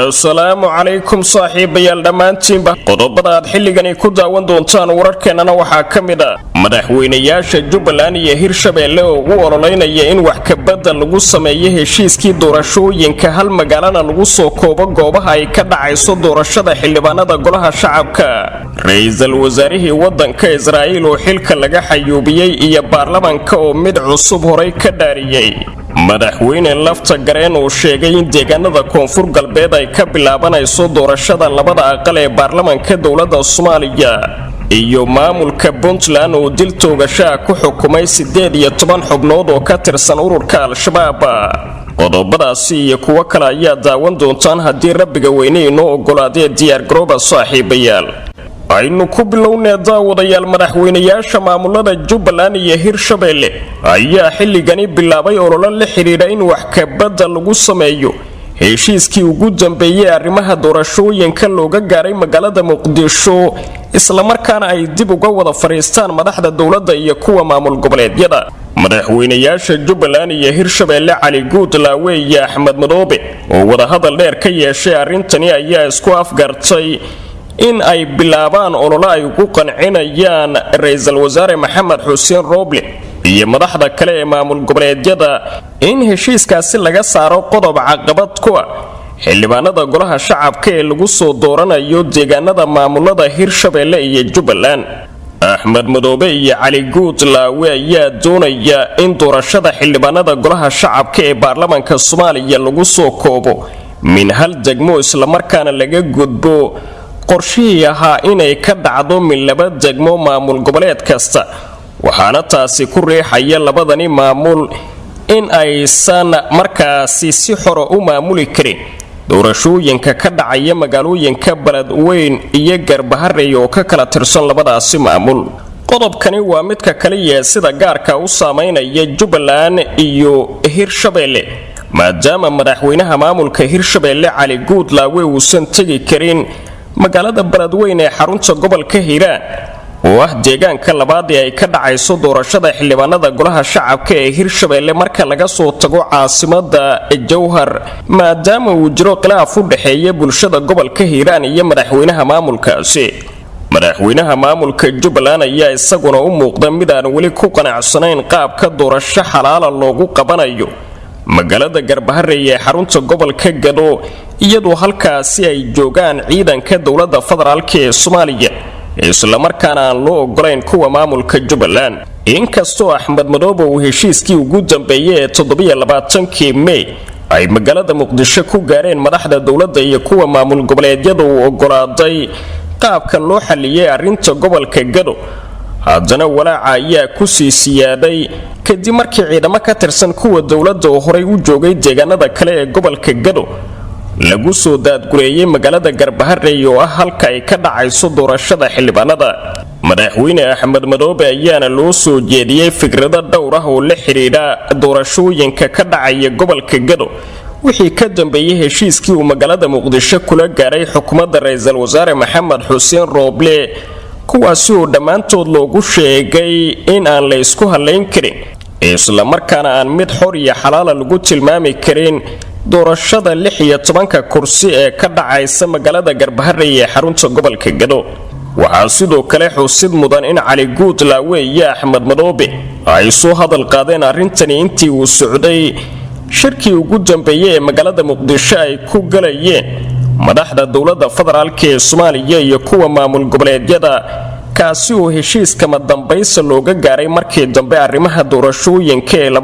asalaamu calaykum saaxiibayaal dhammaantiinba qodobada aad xilligani ku daawan doontaan wararkeennana waxaa ka mid a madaxweynayaasha jubbaland iyo hirshabeelle oo ugu ololeynaya in wax kabadda lagu sameeyo heshiiskii doorashooyinka hal magaalana lagu soo koobo goobaha ay ka dhacayso doorashada xildhibaanada golaha shacabka ra-iisul wasaarihii waddanka israa'iil oo xilka laga xayuubiyey iyo baarlamanka oo mid cusub horay ka dhaariyey madaxweyne lafta gareen uu sheegay in deegaanada koonfur galbeed ay ka bilaabanayso doorashada labada aqal ee baarlamanka dowladda soomaaliya iyo maamulka puntland oo dil toogashaa ku xukumay siddeed iyo toban xubnood oo ka tirsan ururka al-shabaab qodobadaasi iyo kuwo kale ayaa daawan doontaan haddii rabbiga weyne inoo ogolaadee diyaargarooba saaxiibayaal aynu ku bilownee daawadayaal madaxweynayaasha maamulada jubbaland iyo hirshabeelle ayaa xilligani bilaabay ololo la xidhiidha in wax kabadda lagu sameeyo heshiiskii ugu dambeeyey arrimaha doorashooyinka looga gaaray magaalada muqdisho islamarkaana ay dib uga wada fadhiistaan madaxda dowladda iyo kuwa maamul goboleedyada madaxweynayaasha jubbaland iyo hirshabeelle cali guudlaawe iyo axmed madoobe oo wadahadal dheer ka yeeshay arrintani ayaa isku afgartay in ay bilaabaan ololo ay ugu qancinayaan ra-iisul wasaare maxamed xuseen rooble iyo madaxda kale ee maamul goboleedyada in heshiiskaasi laga saaro qodob caqabad ku ah xildhibaanada golaha shacabka ee lagu soo dooranayo deegaanada maamulada hirshabeelle iyo jubbaland axmed madoobe iyo cali guudlaawe ayaa doonaya in doorashada xildhibaanada golaha shacabka ee baarlamanka soomaaliya lagu soo koobo min hal degmo islamarkaana laga gudbo qorshihii ahaa inay ka dhacdo min laba degmo maamul goboleed kasta waxaana taasi ku riixaya labadani maamul in aysan markaasi si xora u maamuli karin doorashooyinka ka dhacaya magaalooyinka beledweyn iyo garbaharey oo ka kala tirsan labadaasi maamul qodobkani waa midka kaliya sida gaarka u saameynaya jubbaland iyo hirshabeelle maadaama madaxweynaha maamulka hirshabeelle cali guudlaawe uusan tegi karin magaalada beledweyn ee xarunta gobolka hiiraan oo ah deegaanka labaad ee ay ka dhacayso doorashada xildhibaanada golaha shacabka ee hirshabeelle marka laga soo tago caasimada jowhar maadaama uu jiro khilaaf u dhexeeya bulshada gobolka hiiraan iyo madaxweynaha maamulkaasi madaxweynaha maamulka jubbaland ayaa isaguna u muuqda mid aan weli ku qanacsanayn qaabka doorasho xalaala loogu qabanayo magaalada garbaharey ee xarunta gobolka gado iyadoo halkaasi ay joogaan ciidanka dowladda federaalk ee soomaaliya islamarkaana aan loo ogolayn kuwa maamulka jubbaland inkastoo axmed madoobe uu heshiiskii ugu dambeeyey ee toddobaiyoabaatankii mey ay magaalada muqdisho ku gaareen madaxda dowladda iyo kuwa maamul goboleedyada uu ogolaaday qaabka loo xalliyey arrinta gobolka gado haddana walaaca ayaa kusii siyaaday kadib markii ciidamo ka tirsan kuwa dowladda oo horay u joogay deegaanada kale ee gobolka gado lagu soo daadgureeyey magaalada garbaharey oo ah halka ay ka dhacayso doorashada xildhibaanada madaxweyne axmed madoobe ayaana loo soo jeediyey fikrado dhowr ah oo la xidhiidha doorashooyinka ka dhacaya gobolka gado wixii ka dambeeyey heshiiskii uu magaalada muqdisho kula gaaray xukuumadda ra-iisul wasaare maxamed xuseen rooble kuwaasi oo dhammaantood loogu sheegay in aan la ysku hallayn karin islamarkaana aan mid xor iyo xalaala lagu tilmaami karin doorashada lix iyo tobanka kursi ee ka dhacaysa magaalada garbaharey ee xarunta gobolka gado waxaa sidoo kale xusid mudan in cali guudlaawe iyo axmed madoobe ay soo hadal qaadeen arrintani intii uu socday shirkii ugu dambeeyey ee magaalada muqdisho ay ku galayeen madaxda dowladda federaalk ee soomaaliya iyo kuwa maamul goboleedyada kaasi oo heshiiskama dambaysa looga gaaray markii dambe arrimaha doorashooyinka ee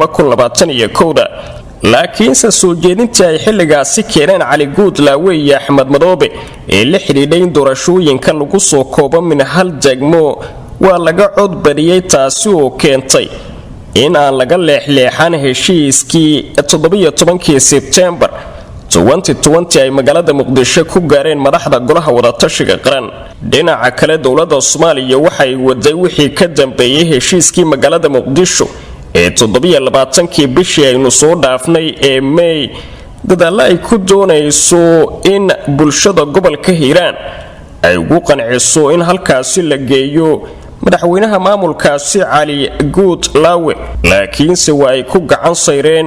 da laakiinse soo jeedintii ay xilligaasi keeneen cali guudlaawe iyo axmed madoobe ee la xidhiidhay in doorashooyinka lagu soo koobo min hal degmo waa laga cod badiyey taasi oo keentay in aan laga leexleexan heshiiskii toddobiyo tobankii sebtembar ay magaalada muqdisho ku gaareen madaxda golaha wadatashiga qaran dhinaca kale dowladda soomaaliya waxay waday wixii ka dambeeyey heshiiskii magaalada muqdisho ee toddobaiyoabaatankii bishii aynu soo dhaafnay ee mey dadaallo ay ku doonayso in bulshada gobolka hiiraan ay ugu qanciso in halkaasi la geeyo madaxweynaha maamulkaasi cali guud laawe laakiinse waa ay ku gacan sayreen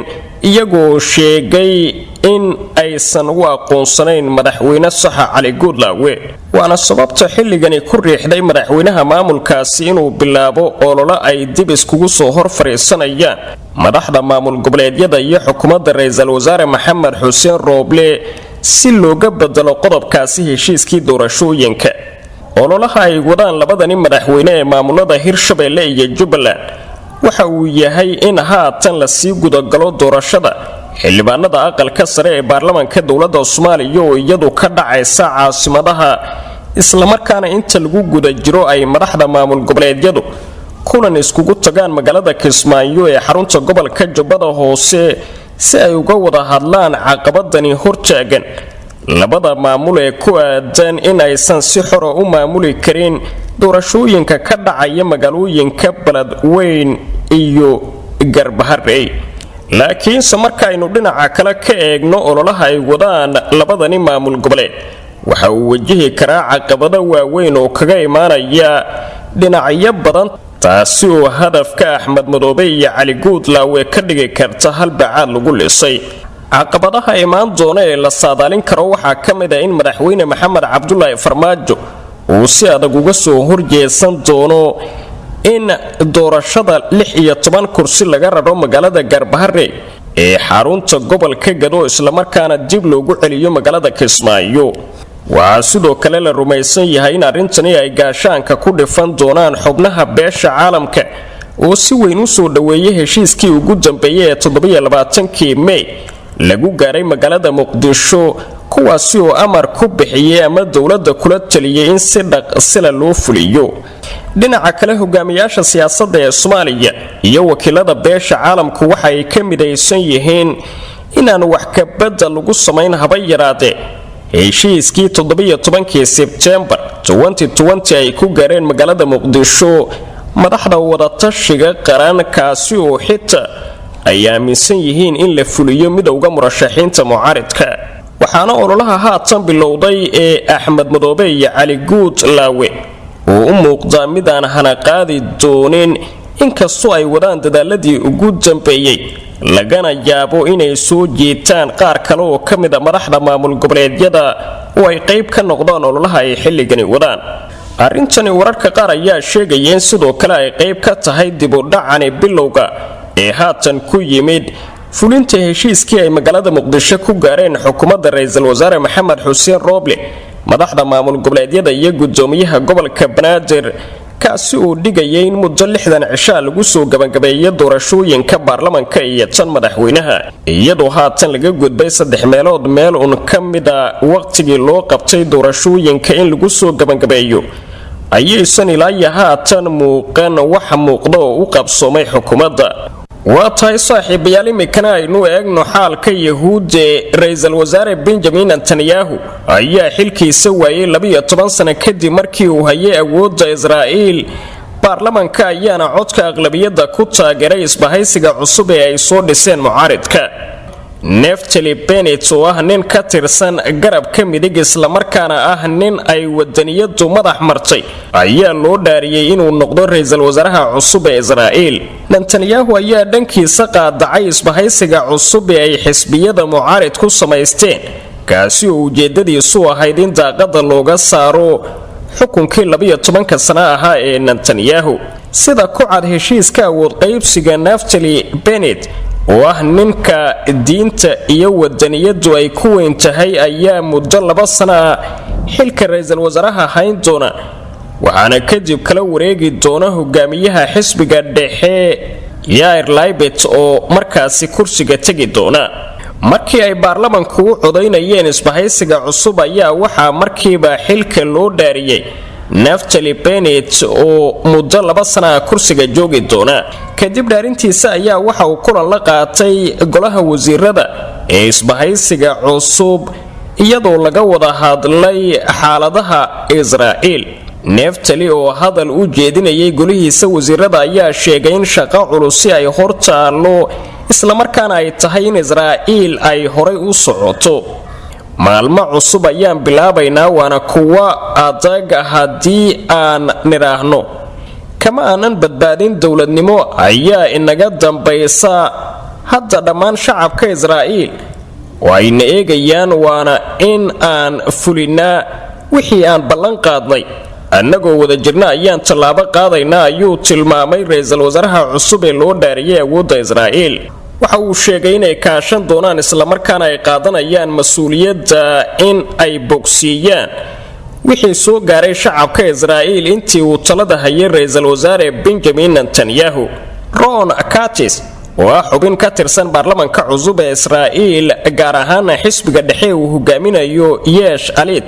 iyagoo sheegay in aysan u aqoonsanayn madaxweyne saxa cali guudlaawe waana sababta xilligani ku riixday madaxweynaha maamulkaasi inuu bilaabo ololo ay dib iskugu soo hor fadhiisanayaan madaxda maamul goboleedyada iyo xukuumadda ra-iisul wasaare maxamed xuseen rooble si looga bedelo qodobkaasi heshiiskii doorashooyinka ololaha ay wadaan labadani madaxweyne ee maamulada hirshabeelle iyo jubbaland waxa uu yahay in haatan lasii gudagalo doorashada xildhibaanada aqalka sare ee baarlamaanka dowladda soomaaliya oo iyadu ka dhacaysa caasimadaha islamarkaana inta lagu guda jiro ay madaxda maamul goboleedyadu kulan iskugu tagaan magaalada kismaayo ee xarunta gobolka jubbada hoose si ay uga wada hadlaan caqabadani hortaagan labada maamul ee ku aadan in aysan si xora u maamuli karin doorashooyinka ka dhacaya magaalooyinka beledweyn iyo garbaharey laakiinse markaaynu dhinaca kale ka eegno ololaha ay wadaan labadani maamul goboleed waxa uu wajihi karaa caqabado waaweyn oo kaga imaanaya dhinacyo badan taasi oo hadafka axmed madoobe iyo cali guudlaawe ka dhigi karta halbacaad lagu lisay caqabadaha imaan doona ee la saadaalin karo waxaa ka mid a in madaxweyne maxamed cabdulaahi farmaajo uu si adag uga soo horjeesan doono in doorashada lix iyo toban kursi laga raro magaalada gaarbahare ee xarunta gobolka gado islamarkaana dib loogu celiyo magaalada kismaayo waxaa sidoo kale la rumaysan yahay in arrintani ay gaashaanka ku dhifan doonaan xubnaha beesha caalamka oo si weyn u soo dhoweeyay heshiiskii ugu dambeeyay ee toddobaiylabaaatankii mey lagu gaaray magaalada muqdisho kuwaasi oo amar ku bixiyay ama dowladda kula taliyay in si dhaqsila loo fuliyo dhinaca kale hogaamiyaasha siyaasadda ee soomaaliya iyo wakiilada beesha caalamku waxa ay ka midaysan yihiin inaan wax kabadda lagu samayn haba yaraadee heshiiskii toddobiyo tobankii sebtembar ay ku gaareen magaalada muqdisho madaxda wadatashiga qaran kaasi oo xitaa ay aaminsan yihiin in la fuliyo midowda murashaxiinta mucaaridka waxaana ololaha haatan bilowday ee axmed madoobe iyo cali guud laawe oo u muuqdaa mid aan hanaqaadi doonin inkastoo ay wadaan dadaaladii ugu dambeeyey lagana yaabo inay soo jiitaan qaar kale oo ka mid a madaxda maamul goboleedyada oo ay qayb ka noqdaan ololaha ay xilligani wadaan arrintani wararka qaar ayaa sheegaya in sidoo kale ay qayb ka tahay dibudhacani bilowga ee haatan ku yimid fulinta heshiiskii ay magaalada muqdisho ku gaareen xukuumadda ra-iisul wasaare maxamed xuseen rooble madaxda maamul goboleedyada iyo gudoomiyaha gobolka banaadir kaasi uu dhigayay in muddo lixdan cishaa lagu soo gabagabeeyo doorashooyinka baarlamanka iyo tan madaxweynaha iyadoo haatan laga gudbay saddex meelood meel un ka mid a waqtigii loo qabtay doorashooyinka in lagu soo gabagabeeyo ayaysan ilaayo haatan muuqan waxa muuqda oo u qabsoomay xukuumadda waa tahay saaxiibayaal iminkana aynu eegno xaalka yahuud ee ra-iisul wasaare benjamin netanyahu ayaa xilkiisa waayay labiyo toban sano kadib markii uu hayay awoodda israa'iil baarlamanka ayaana codka aqlabiyadda ku taageeray isbahaysiga cusub ee ay soo dhiseen mucaaridka neftali benet oo ah nin ka tirsan garabka midig islamarkaana ah nin ay wadaniyadu madax martay ayaa loo dhaariyey inuu noqdo ra-iisul wasaaraha cusub ee israa'iil netanyahu ayaa dhankiisa qaadacay isbahaysiga cusub ee ay xisbiyada mucaarid ku samaysteen kaasi oo ujeedadiisu ahayd in daaqada looga saaro xukunkii labiyo tobanka sano ahaa ee netanyahu sida ku cad heshiiska awood qaybsiga naftali benet oo ah ninka diinta iyo wadaniyadu ay ku weyn tahay ayaa muddo laba sana ah xilka ra-iisul wasaaraha hayn doona waxaana kadib kala wareegi doona hogaamiyaha xisbiga dhexe yair laibet oo markaasi kursiga tegi doona markii ay baarlamanku u codaynayeen isbahaysiga cusub ayaa waxaa markiiba xilka loo dhaariyey naftali benet oo muddo laba sana kursiga joogi doona kadib dhaarintiisa ayaa waxa uu kulan la qaatay golaha wasiirada ee isbahaysiga cusub iyadoo laga wada hadlay xaaladaha israa'iil neftali oo hadal u jeedinayay golihiisa wasiirada ayaa sheegay in shaqo culusi ay hor taallo islamarkaana ay tahay in israa'iil ay horay u socoto maalmo cusub ayaan bilaabaynaa waana kuwa adag haddii aan nidhaahno kama aanan badbaadin dowladnimo ayaa inaga dambaysa hadda dhammaan shacabka israa'iil oo ayna eegayaan waana in aan fulinnaa wixii aan ballan qaadnay annagoo wada jirna ayaan tallaabo qaadaynaa ayuu tilmaamay ra-iisul wasaaraha cusub ee loo dhaariyay awoodda israa'iil waxa uu sheegay inay kaashan doonaan islamarkaana ay qaadanayaan mas-uuliyadda in ay bogsiiyaan wixii soo gaaray shacabka israa'iil intii uu talada hayay ra-iisul wasaare benjamin netanyahu ron katis oo ah xubin ka tirsan baarlamanka cusub ee israa'iil gaar ahaana xisbiga dhexe uu hogaaminayo yeesh alit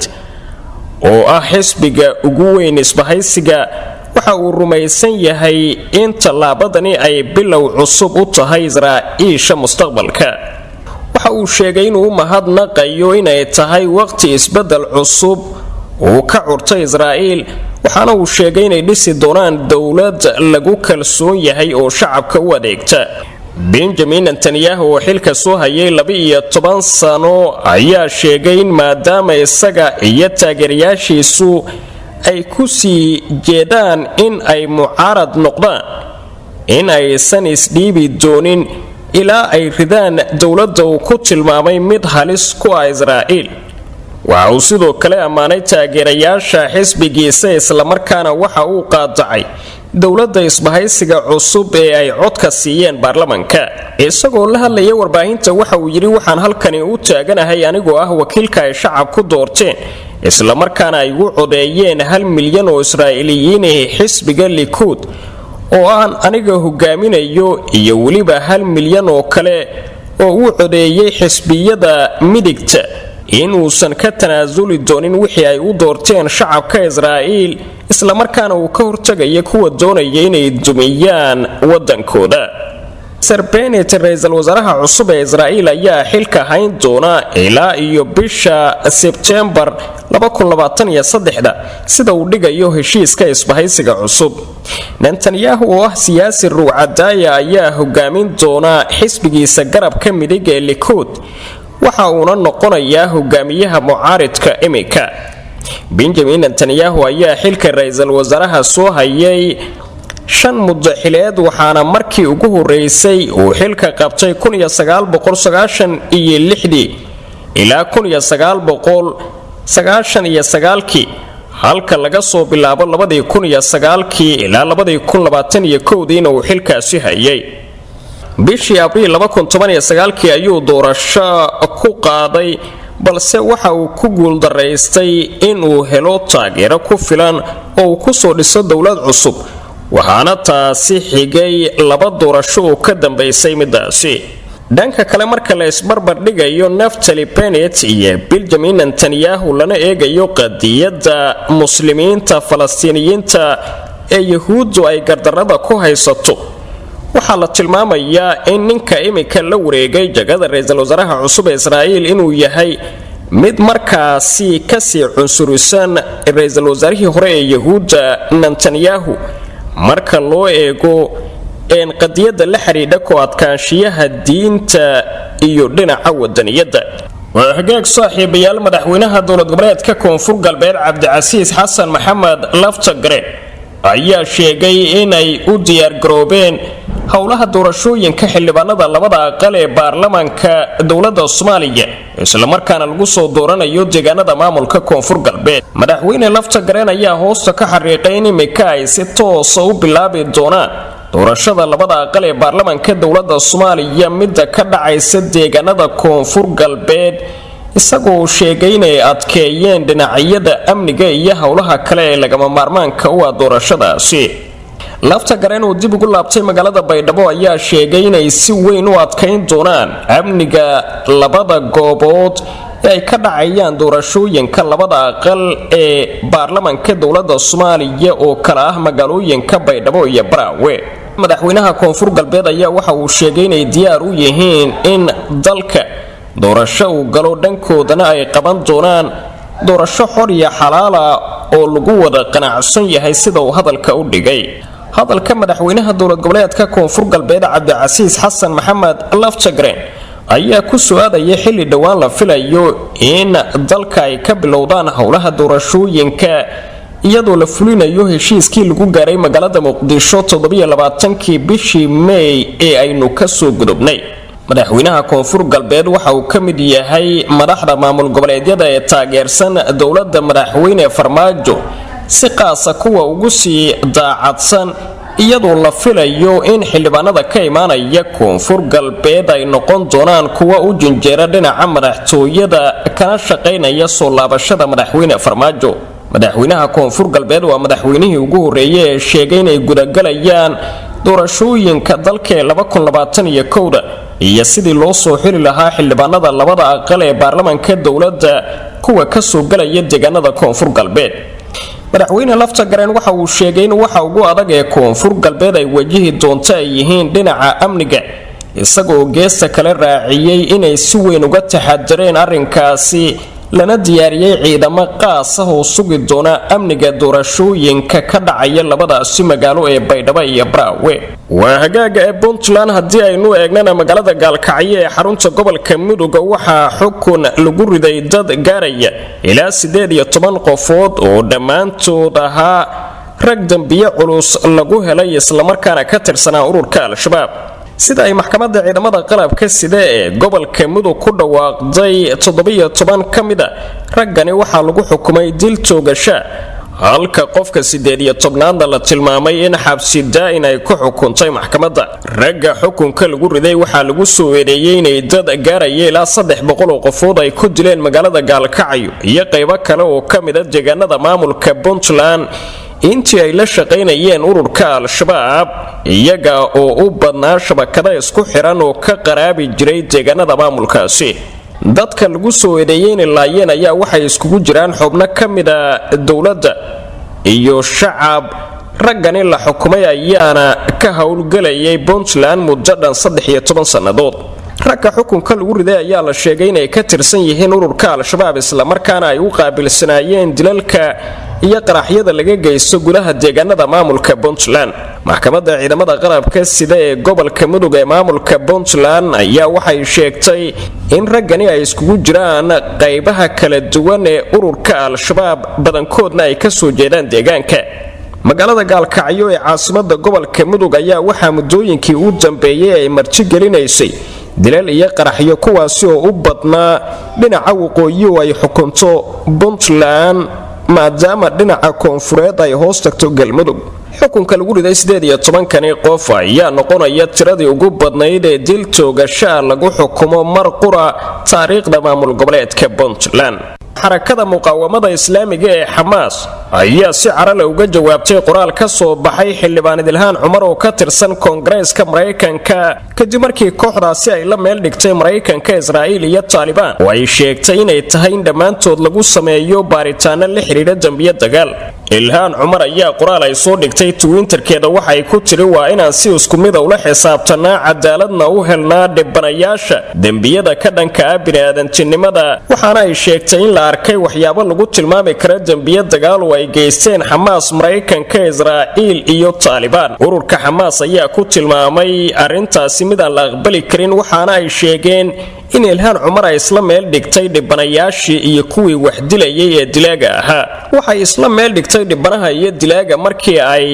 oo ah xisbiga ugu weyn isbahaysiga waxa uu rumaysan yahay in tallaabadani ay bilow cusub u tahay israa'iisha mustaqbalka waxa uu sheegay inuu u mahadnaqayo inay tahay waqti isbeddel cusub uu ka curtay israa'iil waxaana uu sheegay inay dhisi doonaan dowlad lagu kalsoon yahay oo shacabka u adeegta benjamin netanyahu oo xilka soo hayay laba-iyo toban sano ayaa sheegay in maadaama isaga iyo taageerayaashiisu ay ku sii jeedaan in ay mucaarad noqdaan in aysan isdhiibi doonin ilaa ay ridaan dowladda uu ku tilmaamay mid halis ku ah israa'iil waxa uu sidoo kale ammaanay taageerayaasha xisbigiisa islamarkaana waxa uu qaadacay dowladda isbahaysiga cusub ee ay codka siiyeen baarlamanka isagoo la hadlaya warbaahinta waxa uu yidhi waxaan halkani u taaganahay anigoo ah wakiilka ay shacab ku doorteen islamarkaana ay ugu codeeyeen hal milyan oo israa'iiliyiinah xisbiga likuud oo aan aniga hogaaminayo iyo weliba hal milyan oo kale oo uu codeeyey xisbiyada midigta inuusan ka tanaasuli doonin wixii ay u doorteen shacabka israa'iil islamarkaana uu ka hortegaya kuwa doonaya inay dumiyaan waddankooda ser benet ra-iisul wasaaraha cusub ee israa'iil ayaa xilka hayn doona ilaa iyo bisha sebtembar sida uu dhigayo heshiiska isbahaysiga cusub netanyahu oo ah siyaasi ruucadaaya ayaa hogaamin doona xisbigiisa garabka midig ee likuud waxa uuna noqonayaa hogaamiyaha mucaaridka imika benjamin netanyahu ayaa xilka ra-iisul wasaaraha soo hayay shan mudaxileed waxaana markii ugu horeysay uu xilka qabtay iyo lixdii ilaa iyo sagaalkii halka laga soo bilaabo labadii kun iyo sagaalkii ilaa labadii kun labaatan iyo kowdiina uu xilkaasi hayay bishii abriil kii ayuu doorasho ku qaaday balse waxa uu ku guuldaraystay inuu helo taageero ku filan oo uu kusoo dhiso dowlad cusub waxaana taasi xigay laba doorasho oo ka dambaysay midaasi dhanka kale marka la isbarbar dhigayo naftali benet iyo benjamin netanyahu lana eegayo qadiyadda muslimiinta falastiiniyiinta ee yahuuddu ay gardarrada ku haysato waxaa la tilmaamayaa in ninka imika la wareegay jagada ra-iisul wasaaraha cusub ee israa'iil inuu yahay mid markaasi kasii cunsurisan ra-iisul wasaarihii hore ee yahuudda netanyahu marka loo eego een qadiyadda la xidhiidha ku adkaanshiyaha diinta iyo dhinaca wadaniyadda waa hagaag saaxiibayaal madaxweynaha dowlad goboleedka koonfur galbeed cabdicasiis xasan maxamed laftagare ayaa sheegay inay u diyaargaroobeen howlaha doorashooyinka xildhibaanada labada aqal ee baarlamaanka dowladda soomaaliya islamarkaana lagu soo dooranayo deegaanada maamulka koonfur galbeed madaxweyne laftagareen ayaa hoosta ka xariiqay in imika ay si toosa u bilaabi doonaan doorashada labada aqal ee baarlamaanka dowladda soomaaliya midda ka dhacaysa deegaanada koonfur galbeed isagoo sheegay inay adkeeyeen dhinacyada amniga iyo howlaha kale ee lagama maarmaanka u ah doorashadaasi lafta gareen uu dib ugu laabtay magaalada baydhabo ayaa sheegay inay si weyn u adkayn doonaan amniga labada goobood ee ay ka dhacayaan doorashooyinka labada aqal ee baarlamanka dowladda soomaaliya oo kale ah magaalooyinka baydhabo iyo baraawe madaxweynaha koonfur galbeed ayaa waxa uu sheegay inay diyaar u yihiin in dalka doorasho uu galo dhankoodana ay qaban doonaan doorasho xor iyo xalaala oo lagu wada qanacsan yahay sida uu hadalka u dhigay hadalka madaxweynaha dowlad goboleedka koonfur galbeed cabdicasiis xasan maxamed laftagren ayaa ku su-aadaya xilli dhowaan la filayo in dalka ay ka bilowdaan howlaha doorashooyinka iyadoo la fulinayo heshiiskii lagu gaaray magaalada muqdisho toddobaiyo labaatankii bishii mey ee aynu kasoo gudubnay madaxweynaha koonfur galbeed waxa uu ka mid yahay madaxda maamul goboleedyada ee taageersan dowladda madaxweyne farmaajo si qaasa kuwa ugu sii daacadsan iyadoo la filayo in xildhibaanada ka imaanaya koonfur galbeed ay noqon doonaan kuwa u jinjeera dhinaca madaxtooyada kana shaqaynaya soo laabashada madaxweyne farmaajo madaxweynaha koonfur galbeed waa madaxweynihii ugu horreeyay ee sheegay inay gudagalayaan doorashooyinka dalka ee kowda iyo sidii loo soo xili lahaa xildhibaanada labada aqal ee baarlamanka dowladda kuwa kasoo galaya deegaanada koonfur galbeed madaxweyne lafta gareen waxa uu sheegay in waxa ugu adag ee koonfur galbeed ay wajihi doonto ay yihiin dhinaca amniga isagoo geesta kale raaciyey inay si weyn uga taxadareen arrinkaasi lana diyaariyey ciidamo qaas ah oo sugi doona amniga doorashooyinka ka dhacaya labadaasi magaalo ee baydhabo iyo braawe waa hagaaga ee puntland haddii aynu eegnana magaalada gaalkacyo ee xarunta gobolka mudug waxaa xukun lagu riday dad gaaraya ilaa siddeed iyo toban qofood oo dhammaantood ahaa rag dembiye culus lagu helay islamarkaana ka tirsanaa ururka al-shabaab sida ay maxkamadda ciidamada qalabka sida ee gobolka mudug ku dhawaaqday toddobiyo toban ka mid a raggani waxaa lagu xukumay dil toogasha halka qofka siddeed iyo tobnaadna la tilmaamay in xabsi daa-in ay ku xukuntay maxkamadda ragga xukunka lagu riday waxaa lagu soo eedeeyey inay dad gaaraya ilaa saddex boqol oo qofood ay ku dileen magaalada gaalkacyo iyo qaybo kale oo ka mid a deegaanada maamulka puntland intii ay la shaqaynayeen ururka al-shabaab iyaga oo u badnaa shabakada isku xiran oo ka qaraabi jiray deegaanada maamulkaasi dadka lagu soo eedeeyey inay laayeen ayaa waxay iskugu jiraan xubno ka mida dowladda iyo shacab raggani la xukumay ayaana ka howlgelayay puntland muddo dhan saddex iyo toban sannadood ragga xukunka lagu riday ayaa la sheegay inay ka tirsan yihiin ururka al-shabaab islamarkaana ay u qaabilsanaayeen dilalka iyo qaraxyada laga geysto gudaha deegaanada maamulka puntland maxkamadda ciidamada qalabka sida ee gobolka mudug ee maamulka puntland ayaa waxay sheegtay in raggani ay iskugu jiraan qaybaha kala duwan ee ururka al-shabaab badankoodna ay kasoo jeedaan deegaanka magaalada gaalkacyo ee caasimada gobolka mudug ayaa waxaa muddooyinkii u dambeeyey ay martigelinaysay dilal iyo qaraxyo kuwaasi oo u badnaa dhinaca waqooyi oo ay xukunto puntland maadaama dhinaca koonfureed ay hoos tagto galmudug xukunka lagu riday siddeed iyo tobankani qof ayaa noqonaya tiradii ugu badnayd ee dil toogashaa lagu xukumo mar qura taariikhda maamul goboleedka puntland xarakada muqaawamada islaamiga ee xamaas ayaa si carale uga jawaabtay qoraal ka soo baxay xildhibaan idilhaan cumar oo ka tirsan koongareeska maraykanka kadib markii kooxdaasi ay la meel dhigtay maraykanka israa'iil iyo taalibaan oo ay sheegtay inay tahay in dhammaantood lagu sameeyo baaritaano la xidhiidha dembiyo dagaal ilhaan cumar ayaa qoraal ay soo dhigtay twinterkeeda waxay ku tiri waa inaan si isku mida ula xisaabtanaa cadaaladna u helnaa dhibanayaasha dembiyada ka dhanka ah bini'aadantinimada waxaana ay sheegtay in la arkay waxyaabo lagu tilmaami kara dembiyo dagaal oo ay geysteen xamaas maraykanka israa'iil iyo taalibaan ururka xamaas ayaa ku tilmaamay arrintaasi midaan la aqbali karin waxaana ay sheegeen in ilhaan cumar ay isla meel dhigtay dhibanayaashii iyo kuwii wax dilayay ee dilaaga ahaa waxay isla meel dhigtay dhibanaha iyo dilaaga markii ay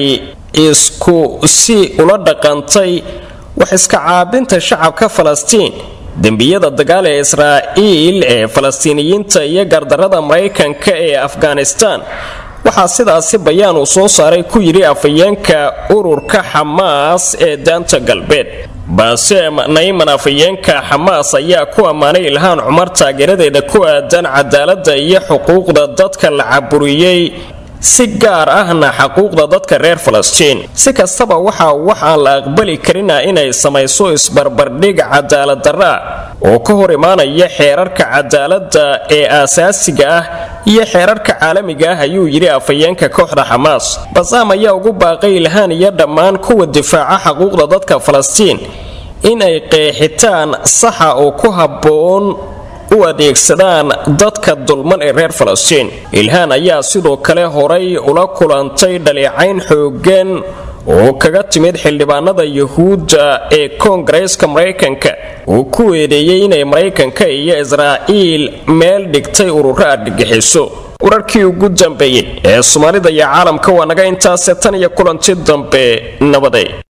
isku si ula dhaqantay wax iska caabinta shacabka falastiin dembiyada dagaal ee israa'iil ee falastiiniyiinta iyo gardarrada maraykanka ee afghanistan waxaa sidaasi bayaan uu soo saaray ku yidhi afayeenka ururka xamaas ee daanta galbeed baasem nayman afayeenka xamaas ayaa ku ammaanay ilhaan cumar taageeradeeda ku aadan cadaaladda iyo xuquuqda dadka la caburiyey si gaar ahna xaquuqda dadka reer falastiin si kastaba waxaa wax aan la aqbali karina inay samayso isbarbardhig cadaaladdarra oo ka hor imaanaya xeerarka cadaaladda ee aasaasiga ah iyo xeerarka caalamiga ah ayuu yidhi afayeenka kooxda xamaas basaam ayaa ugu baaqay ilhaan iyo dhammaan kuwa difaaca xaquuqda dadka falastiin inay qeexitaan saxa oo ku habboon u adeegsadaan dadka dulman ee reer falastiin ilhaan ayaa sidoo kale horay ula kulantay dhaleecayn xooggan oo kaga timid xildhibaanada yuhuudda ee koongareeska maraykanka uu ku eedeeyey inay maraykanka iyo israa'iil meel dhigtay ururo argagixiso wararkii ugu dambeeyey ee soomaalida iyo caalamka waa naga intaase tan iyo kulanti dambe nabaday